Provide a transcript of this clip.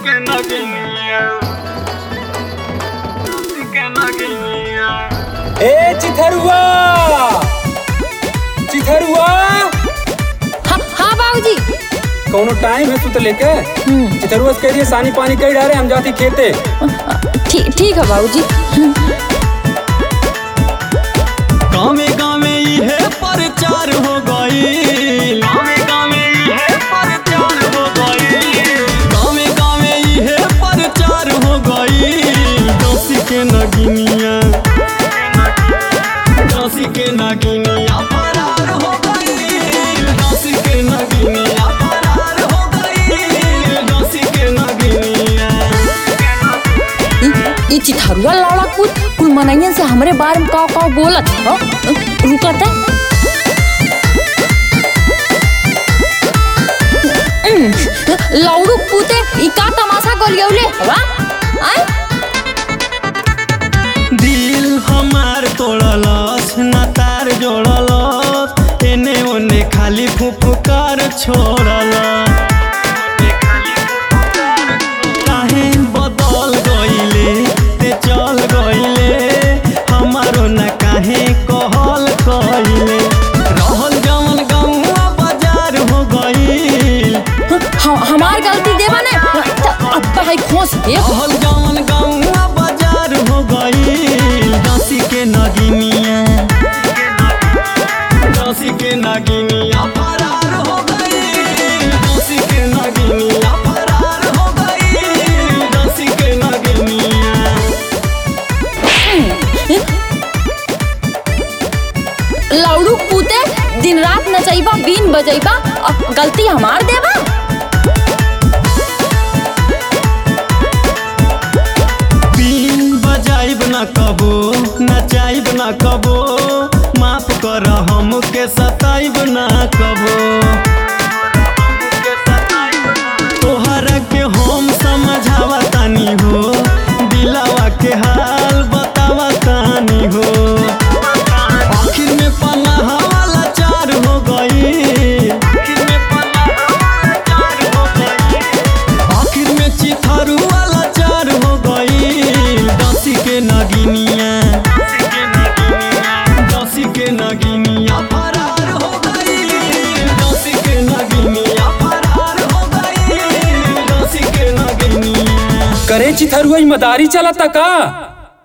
que no quería. Que no quería. ए चिथरुआ चिथरुआ हाँ हाँ बाबूजी कौनो टाइम है तू तो लेके चिथरुआ से कह रही है सानी पानी कई डारे हम जाती खेते ठीक ठीक है बाबूजी गाँवे गाँवे इहे प्रचार हो गई गाँवे गाँवे इहे प्रचार हो गई गाँवे गाँवे इहे प्रचार हो गई दसी के नगिनिया दसी के नगिनिया फरार हो गई दसी के नगिनिया फरार हो गई दसी के नगिनिया ई- ई चिथरुआ लौड़ा कूद कुल मनैयन से हमरे बारे में काव काव बोलत हो रुकत है लौड़ू पूते ई का तमाशा करियौले हवा आय दिल हमार तोड़लस ना तार जोड़लस एने ओने खाली फुफकार छोड़ल काहे बदल गइले ते चल गइले हमारो ना काहे कहल कइले रहल जवन गौआ बाजार हो गइल हम हमार गलती देवा ने त अब भाई खोस दे रहल जवन गौआ बाजार हो गइल दसी के नगिनिया दसी के नगिनिया फरार हो गइल दसी के नगिनिया फरार हो गइल दसी के नगिनिया लौड़ू पूते दिन रात नचैबा बीन बजैबा अब गलती हमार देवा बीन बजाइब न कबो नचाइब न कबो माफ कर हमके सताइब न कबो तोहरा के हम समझावा तानी हो दिलावा के हाल बतावा तानी हो आखिर में पनाह वाला चार हो गई आखिर में पनाह वाला चार हो गई आखिर में चिथारू वाला चार हो गई दसी के नगिनिया दसी के नगिनिया फरार हो गई दसी के नगिनिया फरार हो गई दसी के नगिनिया करे चिथरुआ ई मदारी चलता का